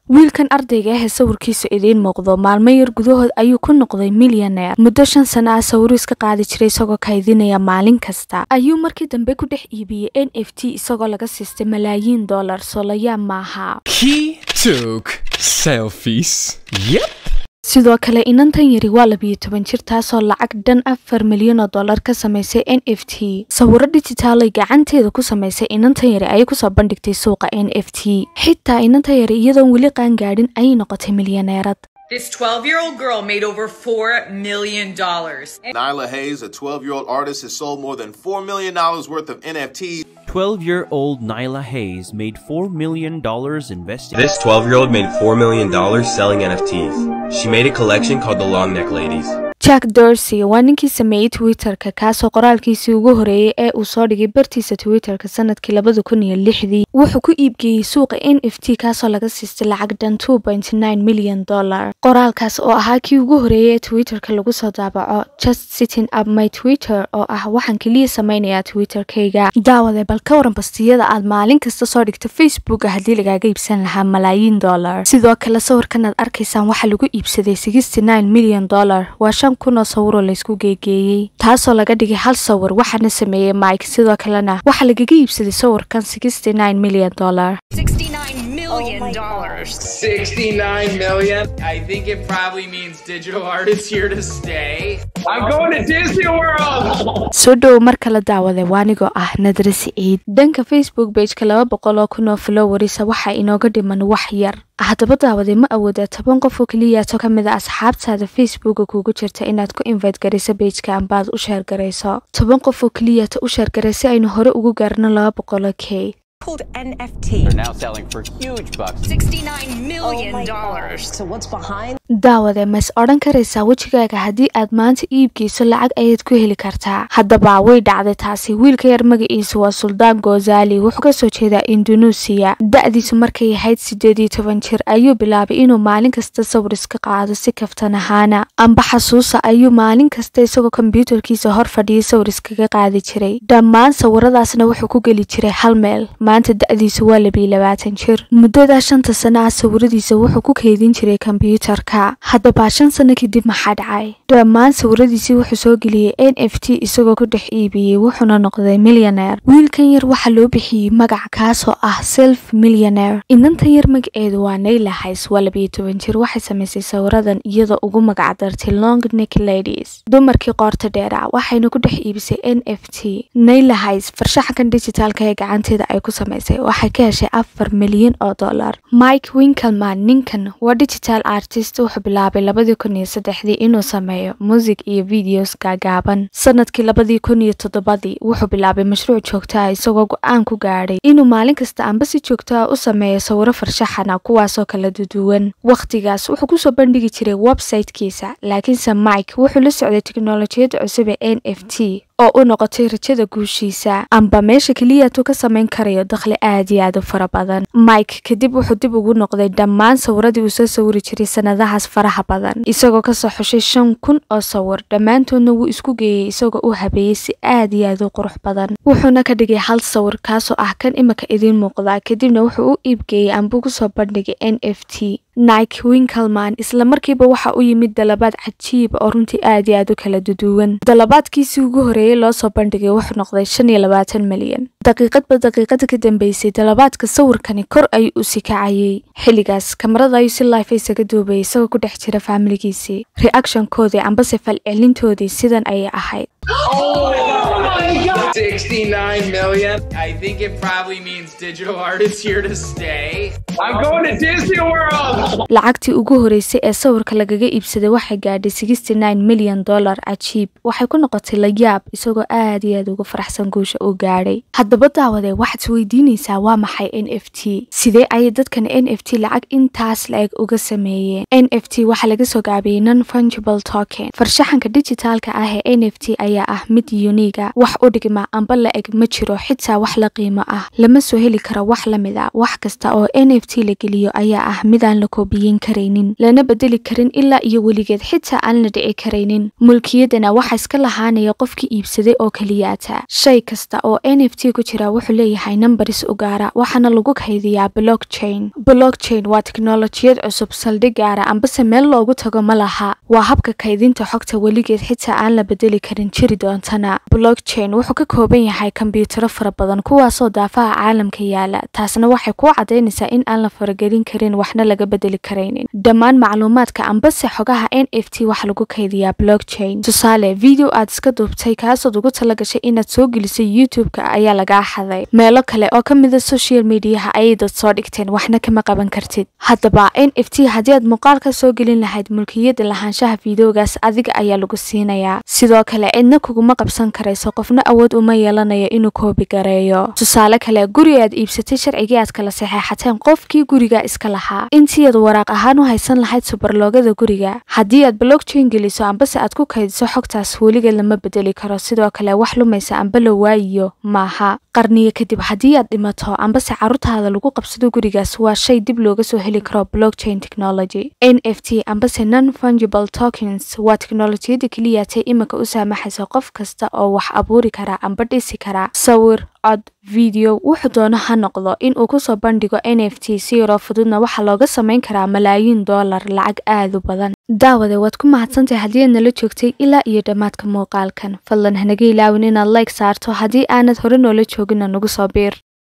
wiilkan ardayga ah ee sawirkiisu idiin muuqdo maalmo yar gudahood ayuu ku noqday milyaneer muddo shan sano ah sawiro iska qaadi jiray isagoo kaydinaya maalin kasta ayuu markii dambe ku dhex iibiyey n f t isagoo laga siistay malaayiin dollar soolayaa maaha He took selfies. Yep. sidoo kale inantan yari waa labiyo toban jir taasoo lacag dhan afar milyan oo dollar ka samaysay n f t sawiro dijitaalay gacanteeda ku samaysay inantan yari ayay kusoo bandhigtay suuqa n f t xitaa inantan yari iyadoon weli qaangaadhin ayay noqotay milyaneerad This 12 year old girl made over $4 million. Nyla Hayes, a 12 year old artist, has sold more than $4 million worth of NFTs. 12 year old Nyla Hayes made $4 million investing. This 12 year old made $4 million selling NFTs. She made a collection called the Long Neck Ladies. jack dorsey waa ninkii sameeyey twitterka kaasoo qoraalkiisii ugu horeeyey ee uu soo dhigay bartiisa twitterka sanadkii labada kun iyo lixdii wuxuu ku iibgeeyey suuqa n f t kaasoo laga siistay lacag dhan two point nine milyan dollar qoraalkaas oo ahaa kii ugu horeeyey ee twitterka lagu soo daabaco just sitting up my twitter oo ah waxaan keliya samaynayaa twitterkayga daawade bal ka waran bastiyada aad maalin kasta soo dhigto facebooka haddii lagaaga iibsan lahaa malaayiin dollar sidoo kale sawirkan aad arkaysaan waxaa lagu iibsaday sixty nine milyan dollar waa shan kun oo sawiroo laysku geegeeyey taasoo laga dhigay hal sawir waxaana sameeyey mike sidoo kalena waxaa lagaga iibsaday sawirkan sixty nine milyan dollar $69 million. 69 million. I think it probably means digital art is here to stay. I'm going to Disney World. soo dhow mar kala daawada waanigoo ah nadre siciid dhanka facebook bageka laba boqol oo kun oo flowerisa waxaa inooga dhiman wax yar haddaba daawade ma awoodaa toban qof oo keliyaato ka mid a asxaabtaada facebooka kugu jirta inaad ku invite garayso bageka ambaad u sheer garayso toban qof oo keliyaato u sheer garay si aynu hore ugu gaarno laba boqol oo k called NFT. They're now selling for huge bucks. $69 million. So what's behind? daawade ma is odhan karaysaa wejigaaga haddii aad maanta iibgeyso lacag ayaad ku heli kartaa haddaba way dhacday taasi wiilka yar magaciisu waa suldaan gozali wuxuu kasoo jeedaa indunuusiya da-diisu markay ahayd sideed iyo toban jir ayuu bilaabay inuu maalin kasta sawir iska qaado si kaftan ahaana amba xasuusa ayuu maalin kasta isagoo kombyuutarkiisa hor fadhiyay sawir iskaga qaadi jiray dhammaan sawiradaasna wuxuu ku geli jiray hal meel maanta da-diisu waa labiyo labaatan jir muddadaa shanta sano ah sawiradiisa wuxuu ku keydin jiray kombyuutarka haddaba shan sano kadib maxaa dhacay dhammaan sawiradiisii wuxuu soo geliyey n f t isagoo ku dhex iibiyey wuxuuna noqday milyaneer wiilkan yar waxaa loo bixiyey magac kaasoo ah self milyaneer inantan yar magaceedu waa nayla hays waa labiyo toban jir waxay samaysay sawiradan iyadoo ugu magac dartay long neck ladies dumarkii qoorta dheera waxayna ku dhex iibisay n f t nayla hays farshaxankan dijitaalka ee gacanteeda ay ku samaysay waxay ka heshay afar milyan oo dollar mike winkelman ninkan waa digital artist wuxuu bilaabay labadii kun iyo saddexdii inuu sameeyo musig iyo videos gaagaaban sanadkii labadii kun iyo toddobadii wuxuu bilaabay mashruuc joogto ah isagoo go-aan ku gaadhay inuu maalin kasta amba si joogto ah u sameeyo sawiro farshaxana kuwaasoo kala duduwan wakhtigaas wuxuu kusoo bandhigi jiray websitekiisa laakiinse mike wuxuu la socday teknolojiyadda cusub ee n f t oo u noqotay rajada guushiisa amba meesha keliyaatuu ka samayn karayo dakhli aad iyo aad u fara badan mike kadib wuxuu dib ugu noqday dhammaan sawiradii uu soo sawiri jiray sanadahaas faraha badan isagoo kasoo xushay shan kun oo sawir dhammaantoodna wuu isku geeyey isagoo u habeeyey si aad iyo aad u qurux badan wuxuuna ka dhigay hal sawir kaasoo ah kan imika idiin muuqda kadibna wuxuu u iibgeeyey amba kusoo bandhigay n f t nike winkelman isla markiiba waxa u yimid dalabaad cajiiba oo runtii aad iyo aad u kala duduwan dalabaadkiisii ugu horeeyey loo soo bandhigay wuxuu noqday shan iyo labaatan milyan daqiiqadba daqiiqada ka dambeysay dalabaadka sawirkani kor ayuu u sikacayay xilligaas kamarada ayuu si life isaga duubayay isagoo ku dhex jira faamiligiisii reactionkoodii ambase falcelintoodii sidan ayay ahayd 69 million. I think it probably means digital art is here to stay. I'm going to Disney World. lacagtii ugu horeysay ee sawirka lagaga iibsaday waxay gaadhay sixty nine milyan dollar cajiib waxay ku noqotay layaab isagoo aad iyo aad uga faraxsan guusha uu gaadhay haddaba daawadee waxaad isweydiinaysaa waa maxay n f t sidee ayay dadkan n f t lacag intaas la-eg uga sameeyeen n f t waxaa laga soo gaabiyey non fungible token farshaxanka dijitaalka ah ee n f t ayaa ah mid uniga wax u dhigma dhigma amba la eg ma jiro xitaa wax la qiimo ah lama soo heli karo wax la mid a wax kasta oo n f t la geliyo ayaa ah midaan la koobiyeyn karaynin lana bedeli karin ilaa iyo weligeed xitaa aan la dhici karaynin mulkiyadana waxa iska lahaanaya qofkii iibsaday oo keliyaata shay kasta oo n f t ku jira wuxuu leeyahay nambaris u gaara waxaana lagu kaydiyaa blockchain blockchain waa teknolojiyad cusub saldhig gaara ambase meel loogu tago ma laha waa habka kaydinta xogta weligeed xitaa aan la bedeli karin jiri doontana blockchain wuxuu ka kooban yahay kombiyuutaro fara badan kuwaasoo daafaha caalamka yaala taasna waxay kuu cadaynaysaa in aan la faragelin karin waxna laga bedeli karaynin dhammaan macluumaadka ambase xogaha n f t waxa lagu kaydiyaa blockchain tusaale video aad iska duubtay kaasood ugu tala gashay inaad soo gelisay youtube-ka ayaa lagaa xaday meelo kale oo ka mida social mediaha ayay dad soo dhigteen waxna kama qaban kartid haddaba n f t haddii aad muuqaal ka soo gelin lahayd mulkiyada lahaanshaha fideogaas adiga ayaa lagu siinayaa sidoo kale cidna kuguma qabsan karayso qofna awood uma yeelanayo inuu koobi gareeyo tusaale kale guri aad iibsatay sharcigii aad kala saxeexateen qofkii guriga iska lahaa intii aad waraaq ahaan u haysan lahayd subarloogada guriga haddii aad blockchain geliso ambase aad ku kaydiso xogtaas weligeed lama bedeli karo sidoo kale wax lumaysa amba la waayiyo maaha qarniyo kadib haddii aad dhimato ambase carruurtaada lagu qabsado gurigaas waa shay dib looga soo heli karo blockchain technology n f t ambase non fungible tokens waa teknolojiyada keliyatay iminka u saamaxaysa qof kasta oo wax abuuri kara amba dhisi kara sawir cod video wuxuu doono ha noqdo in uu kusoo bandhigo n f t si yaroo fududna waxaa looga samayn karaa malaayiin dollar lacag aad u badan daawade waad ku mahadsantahay haddii aad nala joogtay ilaa iyo dhammaadka muuqaalkan fadlan hanaga ilaawin inaad like saarto haddii aanad hore noola joogina nagu soo biir